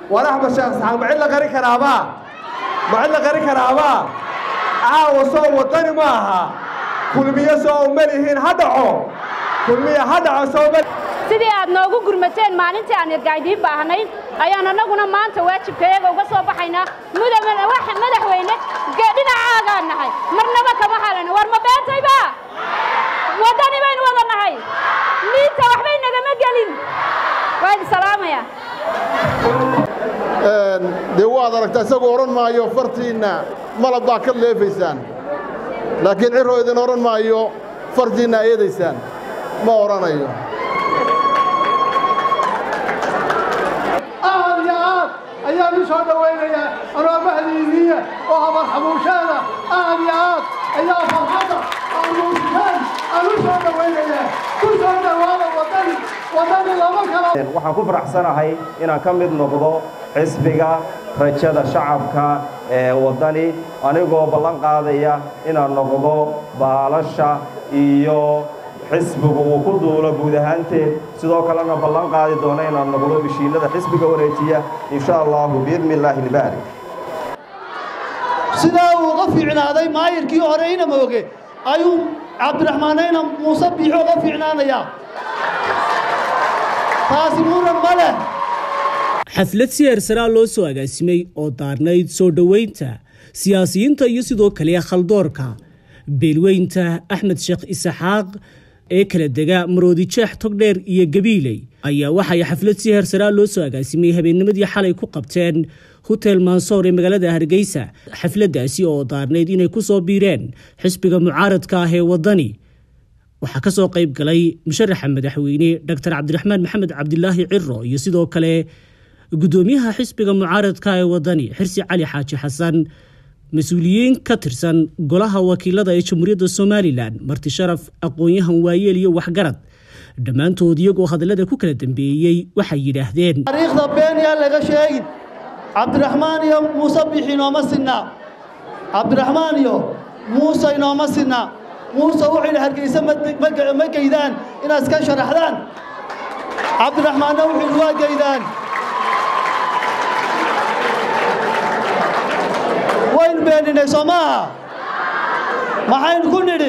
war axmed sheekh isxaaq ma cid la qari karaabaa ma cid la qari karaabaa caawa soo waddani ma aha kulmiyo soo umalihiin ha dhaco kulmiyo ha dhaco soo sidii aad noogu gurmateen maalintii aan ergaaydiin baahnayn ayaan annaguna maanta waajibkayaga uga soo baxaynaa madaxweyne dhinacaagaan nahay marnaba kama halana war ma beentayba waddani baynu wada nahay liinta waxbay nagama gelin waa idin salaamaya dee waad aragtaa isagoo odhan maayo fartiinna malab baa ka leefaysaan laakiin ciroo idin odhan maayo fartiinna eedaysaan ma odhanayo aad iyo aad ayaan u soo dhowaynayaa anoo mahdiiniya oo habar xabuusheeda aad iyo aad ayaa farxadda aan muujiseen aan u soo dhowaynayaa ku soo dhowaada waddani waddani lama kala waxaan ku faraxsanahay inaan ka mid noqdo xisbiga rajada shacabka ee waddani anigoo ballan qaadaya inaan noqdo baalasha iyo xisbigu uu ku duulo guud ahaanteed sidoo kalena ballan qaadi doona inaan noqdo mishiinada xisbiga wareejiya insha allahu biidni illaahi ilbaarik sidaa uu uga fiicnaaday maayirkii hore ina mooge ayuu cabdiraxmaanayna muuse biixo uga fiicnaanayaa taasi muran ma leh xaflad si heersaraa loo soo agaasimay oo daarnayd soo dhoweynta siyaasiyiinta iyo sidoo kale khaldoorka beelweynta axmed sheekh isaxaaq ee kala dega maroodijeex togdheer iyo gabiiley ayaa waxay xaflad si heersaraa loo soo agaasimay habeennimadii xalay ku qabteen hotel mansoor ee magaalada hargeysa xafladdaasi oo daarnayd inay ku soo biireen xisbiga mucaaradka ah ee waddani waxaa ka soo qayb galay musharaxa madaxweyne dr cabdiraxmaan maxamed cabdilaahi ciro iyo sidoo kale gudoomiyaha xisbiga mucaaradka ee waddani xirsi cali xaaji xasan mas-uuliyiin ka tirsan golaha wakiilada ee jamhuuriyadda somalilan marti sharaf aqoon-yahan waayeel iyo waxgarad dhammaantood iyagoo hadallada ku kala dambeeyey waxay yidhaahdeen taariikhda been yaa laga sheegin cabdiraxmaan iyo muuse bixi inooma sinna cabdiraxmaan iyo muuse inooma sinna muuse wuxuu yidhi hargeysa ma geydaan inaad iska sharaxdaan cabdiraxmaanna wuxuu yidhi waa geydaan waynu beeninay soo maaha maxaynu ku nidhi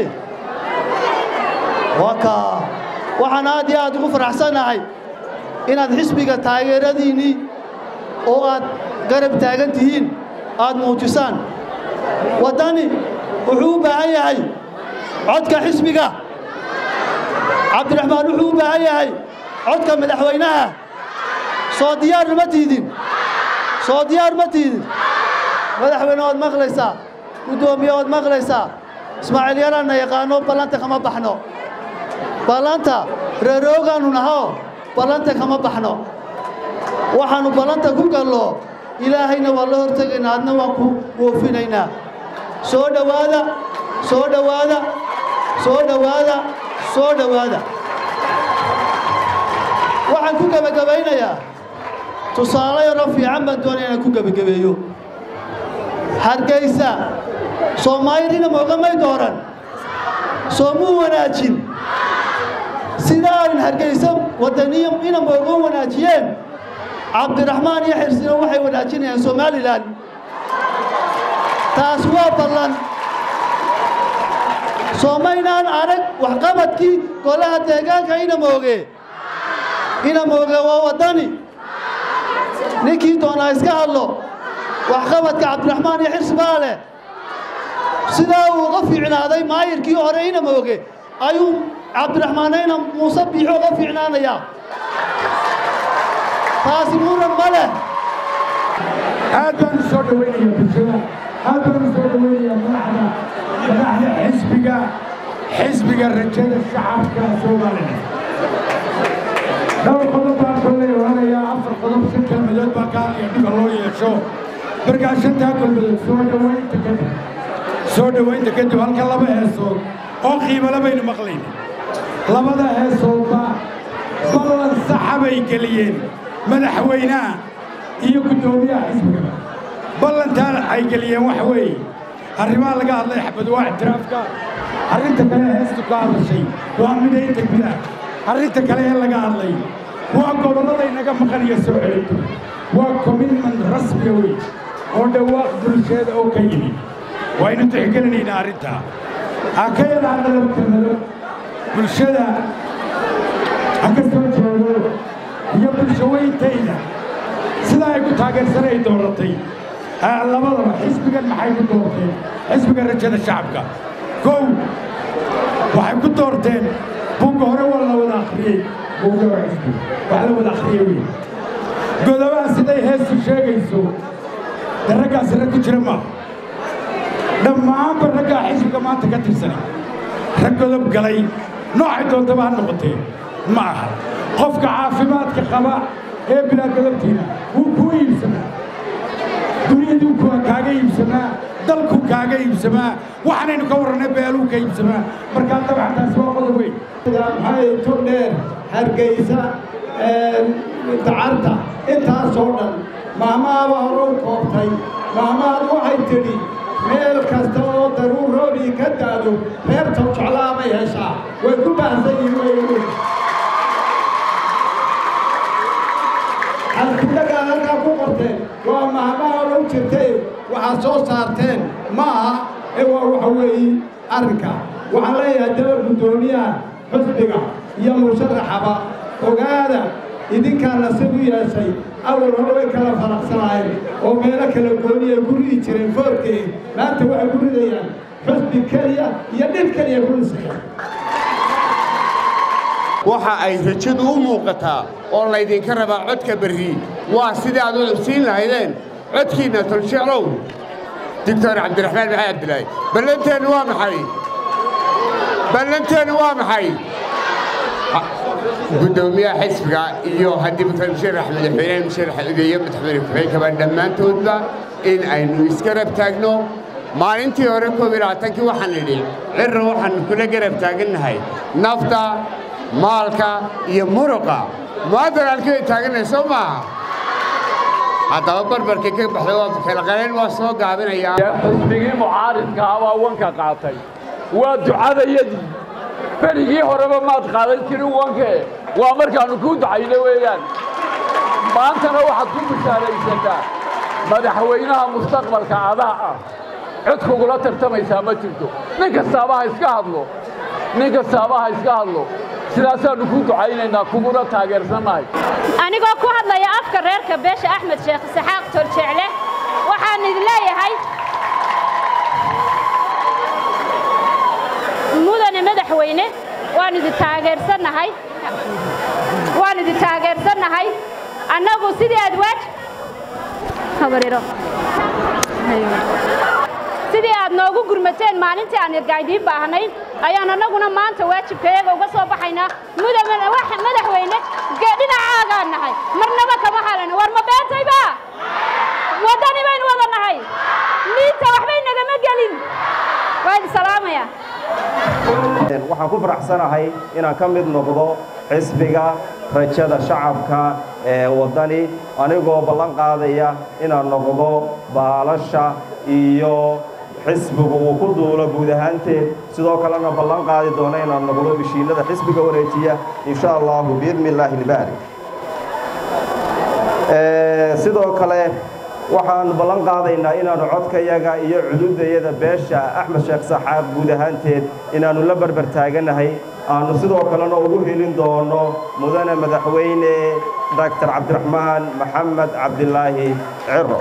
waka waxaan aad iyo aad ugu faraxsannahay inaad xisbiga taageeradiinnii oo aad garab taagan tihiin aad muujisaan waddani wuxuu u baahan yahay codka xisbiga cabdiraxmaan wuxuu u baahan yahay codka madaxweynaha soo diyaar ma tiidin soo diyaar ma tiidin madaxweyne waad maqlaysaa guddoomiye waad maqlaysaa ismaaciil yaraanna yaqaano ballanta kama baxno ballanta reeroogaannu naho ballanta kama baxno waxaannu ballanta ku gallo ilaahayna waa la hortegaynaa adna waan ku woofinaynaa soo dhowaada soo dhowaada soo dhowaada soo dhowaada waxaan ku gebagabaynayaa tusaale yaroo fiican baan doonaya inaan ku gebagabeeyo hargaysa soomaalidina moogamay dooran soo muu wanaajin sidaanin hargaysa waddaniya ina mooga wanaajiyeen cabdiraxmaan iyo xirsina waxay wanaajinayaan somalilan taas waa ballan soomaynaan arag waxqabadkii golaha deegaanka ina mooge ina mooge waa waddani ninkii doonaa iska hadlo waxqabadka cabdiraxmaan iyo xirsi baa leh sidaa uu uga fiicnaaday maayirkii hore ina mooge ayuu cabdiraxmaanayna muuse biixo uga fiicnaanayaa taasi muran ma leh aad baan u soo dhowaynaya bulshada aad baan u soo dhowaynaya madaxda madaxda xisbiga xisbiga rajada shacabka somalilan dhowr qodob baan kolley oranayaa afar qodob shan kelmadood baa ka hadlaya dhulka loo yeesho markaa shantaa kelmadood soo dhowaynta kadib soo dhowaynta kadib halka laba heesood oo qiimale baynu maqlayna labada heesoodba ballan saxa bay geliyeen madaxweynaha iyo guddoomiyaha xisbigaba ballantaan ay geliyeen waxa weeye arrimaha laga hadlay xabad waa ictiraafka arrinta kale heestu ka hadashay waa midaynta gudaha arrinta kale ee laga hadlay waa gobolladaynaga maqan iyo soo celinto waa commitment rasmiga wey oo dhawaaq bulsheeda oo ka yimi waynu tixgelinaynaa arrintaa aan ka yadaana laba kelmado bulshada ha ka soo jeedo iyo bulsho weyntayda sidaa ay ku taageersanay dooratay labadaba xisbigan maxay ku doorteen xisbiga rajada shacabka kow waxay ku doorteen buugga hore waa la wada akhriyey buugga waa xisbi wax la wada akhriyey wey godobaha siday heestu sheegayso de raggaasi rag ku jira maaha dhammaanba raggaa xisbiga maanta ka tirsanay rag godob galay noocay doontaba ha noqotee ma aha qofka caafimaadka qaba ee bilaa godobtiina wuu kuu iibsamaa dunyaduu kaaga iibsamaa dalkuu kaaga iibsamaa waxaanaynu ka warrannay beeluu ka iibsamaa markaa dabcan taasi waa qodob weyn maxay turdheer hargeysa dacarta intaasoo dhan maamaaba hore u koobtay maamaadu waxay tidhi meel kasta oo daruur roobii ka daado reerta jeclaa bay heshaa way ku baahsan yihiin wey halkudhagaa halkaa ku qorteen waa maamaha odhan jirtay waxaad soo saarteen ma aha ee waa waxa weeye arrinka waxaan leeyahay daba guddoomiyaha xusbiga iyo musharaxaba ogaada idinkaa nasiib u yeeshay awal hore way kala faraqsanaayeen oo meelo kala gooni ay ku ridi jireen foorkee maanta waxay ku ridayaan xusbi keliya iyo dhib keliya ku dhisayaan waxa ay rajadu u muuqataa oo laydinka rabaa codka berri waa sidii aad u cubsiin lahaydeen codkiinna tolsheelow doctor cabdiraxmaan maxay abdilaahi ballanteennu waa maxay ballanteennu waa maxay guddoomiyaha xisbiga iyo haddii mutan musharax madaxweynaha musharax udeeye madaxweyne ku-xigeenkaba dhammaantoodba in aynu iska rab taagno maalintii hore koob iyo labaatankii waxaan idhi cirra waxaan kula garab taagannahay nafta maalka iyo muruqa mu'adan halkii bay taagannahay soo maaha haddaba barbarkii ka baxday waa kala qaleen waa soo gaabinayaa xisbigii mucaaridka abaa wanka qaatay waa ducadayadii berigii horeba maad qaadan jirin wanke waa markaannu kuu ducayno weeyaan maantana waxaad ku bishaaraysataa madaxweynaha mustaqbalka adaa ah cid kugula tartamaysaa ma jirto nin kastaaba ha iska hadlo nin kastaaba ha iska hadlo sidaasaannu ku ducaynaynaa kuguna taageersannahay anigoo ku hadlaya afka reerka beesha axmed sheekh isaxaaq torjeecle waxaan idin leeyahay mudane madaxweyne waan idin taageersannahay waan idin taageersannahay annagu sidii aad waaj habariro sidii aad noogu gurmateen maalintii aan irgaaydiin baahnayn ayaan annaguna maanta waajibkayaga uga soo baxaynaa madaxweyne dhinacaagaan nahay marnaba kama halano war ma beentayba waddani baynu wada nahay miinta waxbay nagama gelin waa idin salaamaya waxaan ku faraxsanahay inaan ka mid noqdo xisbiga rajada shacabka ee waddani anigoo ballan qaadaya inaan noqdo baalasha iyo xisbigu uu ku duulo guud ahaanteed sidoo kalena ballan qaadi doono inaan noqdo bishiinada xisbiga wareejiya insha allahu biidni illaahi ilbaari sidoo kale waxaan ballan qaadaynaa inaannu codkayaga iyo cududayada beesha axmed sheekh saxaaq guud ahaanteed inaannu la barbar taaganahay aannu sidoo kalena ugu helin doono mudane madaxweyne doctor cabdiraxmaan maxamed cabdilaahi ciro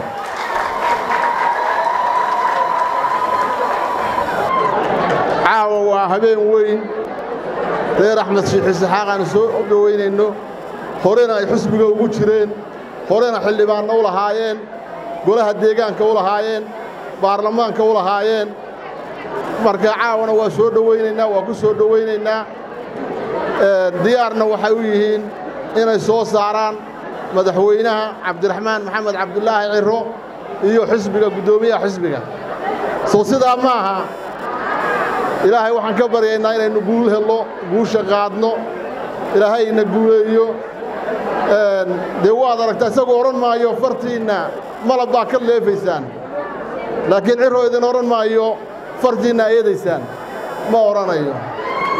caawa waa habeen weyn reer axmed shiikh isaxaaq aanu soo dhowaynayno horena ay xusbiga ugu jireen horena xildhibaanna u lahaayeen golaha deegaanka u lahaayeen baarlamaanka u lahaayeen marka caawana waa soo dhowaynaynaa waa ku soo dhowaynaynaa diyaarna waxay u yihiin inay soo saaraan madaxweynaha cabdiraxmaan maxamed cabdulaahi ciro iyo xisbiga guddoomiyaha xisbiga soo sidaa ma aha ilaahay waxaan ka baryaynaa inaynu guul helno guusha qaadno ilaahayna guuleeyo dee waad aragtaa isagoo odhan maayo fartiinna malab baa ka leefaysaan laakiin ciroo idin odhan maayo fartiinna eedaysaan ma odhanayo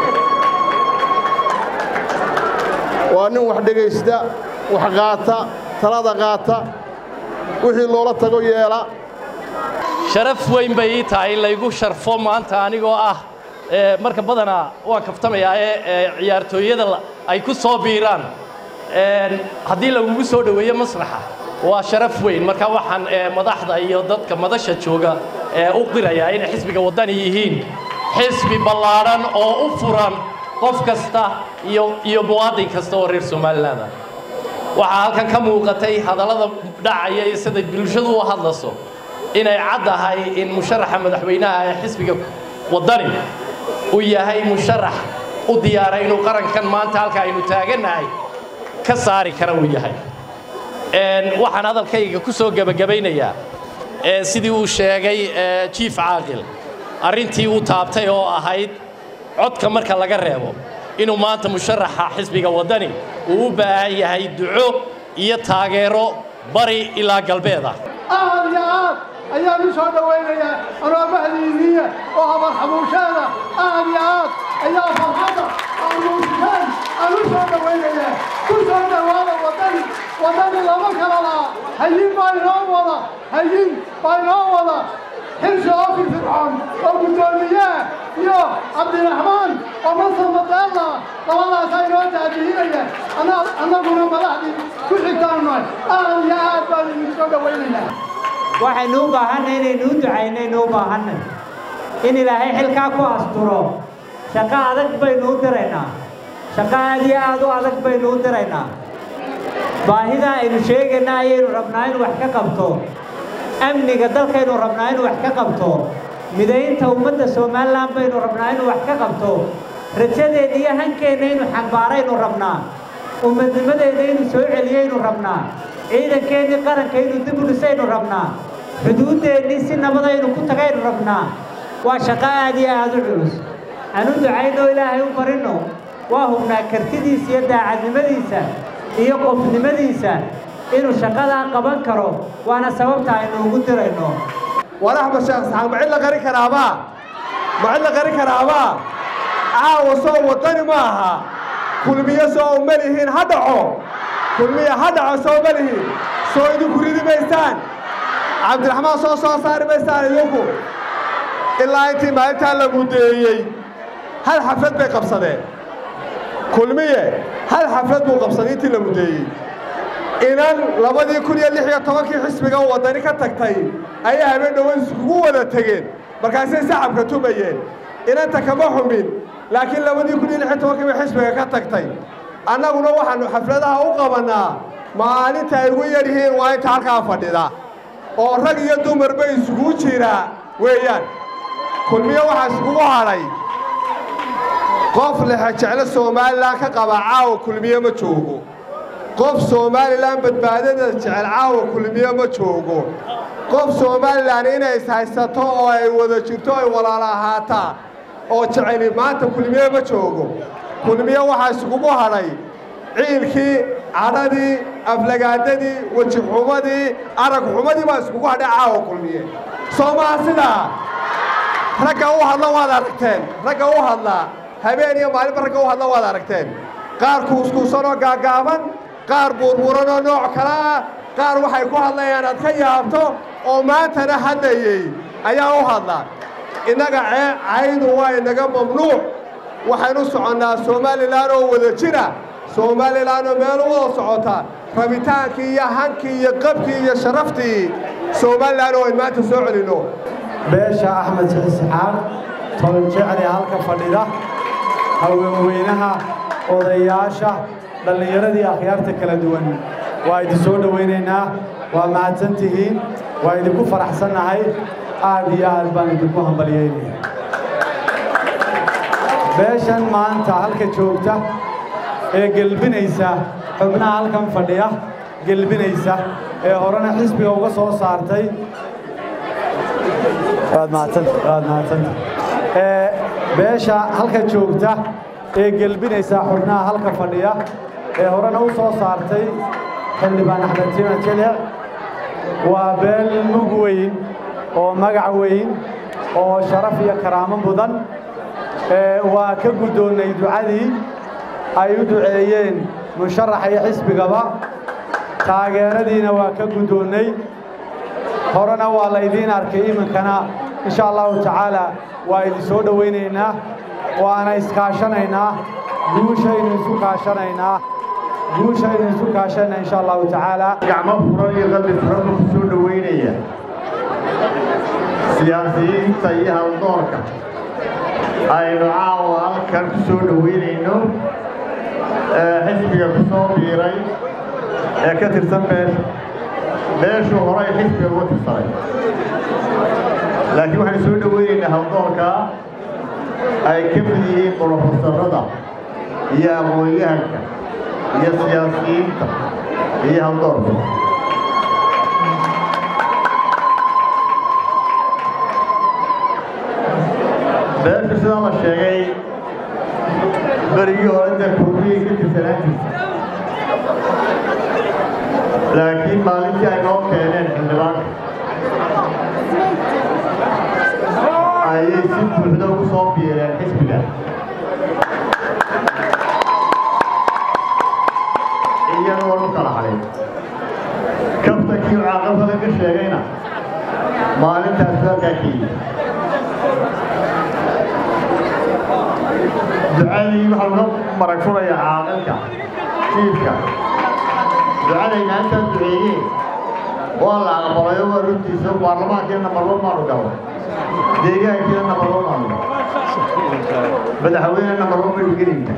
waa nin wax dhegaysta wax qaata talada qaata wixii loola tago yeela sharaf weyn bay ii tahay in laygu sharfo maanta anigoo ah marka badanaa waan kaftamayaa ee ciyaartooyada ay ku soo biiraan haddii lagugu soo dhoweeyo masraxa waa sharaf weyn marka waxaan madaxda iyo dadka madasha jooga u qirayaa inay xisbiga waddani yihiin xisbi ballaadhan oo u furan qof kasta iyo iyo muwaadin kasta oo reer somaliland ah waxaa halkan ka muuqatay hadallada dhacaya iyo siday bulshadu u hadlayso inay caddahay in musharaxa madaxweynaha ee xisbiga waddani uu yahay musharax u diyaaray inuu qarankan maanta halka aynu taagannahay ka saari kara uu yahay waxaan hadalkayga ku soo gebagabaynayaa sidii uu sheegay jiif caaqil arrintii uu taabtay oo ahayd codka marka laga reebo inuu maanta musharaxa xisbiga waddani uu u baahan yahay duco iyo taageero bari ilaa galbeed ah aad iyo aad ayaan u soo dhowaynayaa anoo mahdiiniya oo habar xabuusheeda aad iyo aad ayaa farxadda aamuushaan aan u soo dhowaynayaa ku soo dhowaada waddani waddani lama kala laha hayin baa inoo wada hayin baa inoo wada xilsi oo firfircoon oo guddoomiyaha iyo cabdiraxmaan oo masar madeella labadaasaa inoo taadihinaya annaguna madaxdii ku xigtaanu nahay aad iyo aad baan idin soo dhowaynayaa waxaynu u baahanay inaynu u ducaynaynu u baahannay in ilaahay xilkaa ku asturo shaqo adag baynu u diraynaa shaqo aad iyo aad u adag baynu u diraynaa baahida aynu sheegayna ayaynu rabnaa inu wax ka qabto amniga dalkaynu rabnaa inu wax ka qabto midaynta ummadda somalilan baynu rabnaa inu wax ka qabto rajadeeda iyo hankeenna inu xambaaraynu rabnaa ummadnimadeeda inu soo celiyaynu rabnaa ciidankeennii qaranka inu dib u dhisaynu rabnaa xuduuddeennii si nabadaynu ku tagaynu rabnaa waa shaqo aad iyo aad u culus aan u ducayno ilaahay u barinno waa hubnaa kartidiisa iyo daacadnimadiisa iyo qofnimadiisa inuu shaqadaa qaban karo waana sababta aynu ugu dirayno war axmed sheekh saxaaq ma cid la qari karaabaa ma cid la qari karaabaa caawa soo waddani ma aha kulmiyo soo uma lihiin ha dhaco kulmiya ha dhaco soo ma lihiin soo idinku ridi maystaan cabdiraxmaan soo soo saari maystaan idinku ilaa intii maalintaa la muddeeyey hal xaflad bay qabsadeen kulmiye hal xaflad buu qabsaday intii la muddeeyey inan labadii kun iyo lix iyo tobankii xisbiga waddani ka tagtay ayaa habeen dhowan iskugu wada tegeen markaasay sacabka tumayeen inanta kama xumin laakiin labadii kun iyo lix iyo tobankii bay xisbiga ka tagtay annaguna waxaannu xafladaha u qabannaa maalinta ay ugu yar yihiin waa inta halkaa fadhida oo rag iyo dumarba isugu jira weeyaan kulmiyo waxaa iskugu hadhay qof lexe jeclo somalilan ka qaba caawa kulmiye ma joogo qof somalilan badbaadada jecel caawa kulmiye ma joogo qof somalilan inay ishaysato oo ay wada jirto ay walaala ahaataa oo jeceli maanta kulmiye ma joogo kulmiye waxaa iskugu hadhay ciilkii cadhadii aflagaadadii wejixumadii aragxumadii baa iskugu hadhay caawa kulmiye soo maha sidaa ragga u hadla waad aragteen ragga u hadla habeen iyo maalinba ragga u hadla waad aragteen qaar kuuskuusanoo gaaggaaban qaar buurbuuranoo nooc kale ah qaar waxay ku hadlayaan aad ka yaabto oo maantana hadlayey ayaa u hadla innaga caydu waa inaga mamnuuc waxaynu soconnaa somalilan oo wada jira somalilan oo meel u wada socota rabitaankii iyo hankii iyo qabkii iyo sharaftii somalilan oo ayn maanta soo celinno beesha axmed isxaaq tolonjecli halka fadhida haweenweynaha odayaasha dhallinyaradii akhyaarta kala duwan waa idin soo dhowaynaynaa waa mahadsan tihiin waa idinku faraxsannahay aad iyo aad baan idinku hambalyaynaya beeshan maanta halka joogta ee gelbinaysa xubnaha halkan fadhiya gelbinaysa ee horena xisbiga uga soo saartay waad mahadsanta beesha halka joogta ee gelbinaysa xubnaha halka fadhiya ee horena u soo saartay xildhibaan axmed tima jelic waa beel mug weyn oo magac weyn oo sharaf iyo karaamo mudan waa ka guddoonnay ducadii ay u duceeyeen musharaxa iyo xisbigaba taageeradiina waa ka guddoonnay horena waa laydiin arkay iminkana insha allahu tacaala waa idin soo dhowaynaynaa waana iskaashanaynaa guushaynu isu kaashanaynaa guushaynu isu kaashanaynaa insha allahu tacaala gacmo furan iyo qalbi furan buu ku soo dhowaynaya siyaasiyiinta iyo haldoorka aynu caawa halkan ku soo dhowaynayno xisbiga ku soo biiray ee ka tirsan beesha beeshuu horay xisbiga uga tirsanay laakiin waxaynu soo dhowaynaynaa haldoorka ay ka mid yihiin brofesorada iyo aqoon-yahanka iyo siyaasiyiinta iyo haldoorka beeshu sidaa la sheegay berigii hore dee kulmiyay ka tirsanaan jirta laakiin maalintii ay noo keeneen xildhibaanka ayay si buuxda ugu soo biireen xisbiga iyagoon u kala hadhin kaftankii caaqabada ka sheegayna maalintaas halkaa ka yimid ducadii waxaa laga marag furayaa caaqilka jiifka ducadayna intaa duceeyeen waa la aqbalayo waa runtiisa baarlamaankiina namarba maanu galo deegaankiina namarba maanu madaxweyne namarba maynu gelayna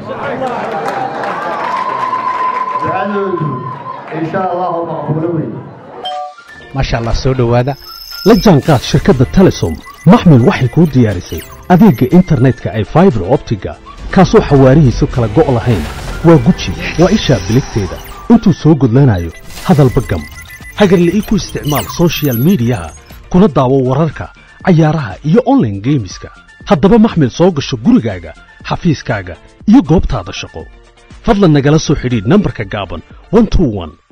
ducadoodu insha allahu maqbuulo weyn maasha allah soo dhowaada la jaanqaad shirkadda telesom maxmil waxay kuu diyaarisay adeegga internetka ay faibar optiga kaasoo xawaarihiisu kala go' lahayn waa guji waa ishaa biligteeda intuu soo gudlanayo hadalba gam hagarle ii ku isticmaal soshiyal miidiyaha kuna daawo wararka cayaaraha iyo onlaine geemiska haddaba maxmil soo gasho gurigaaga xafiiskaaga iyo goobtaada shaqo fadlan nagala soo xidhiidh nambarka gaaban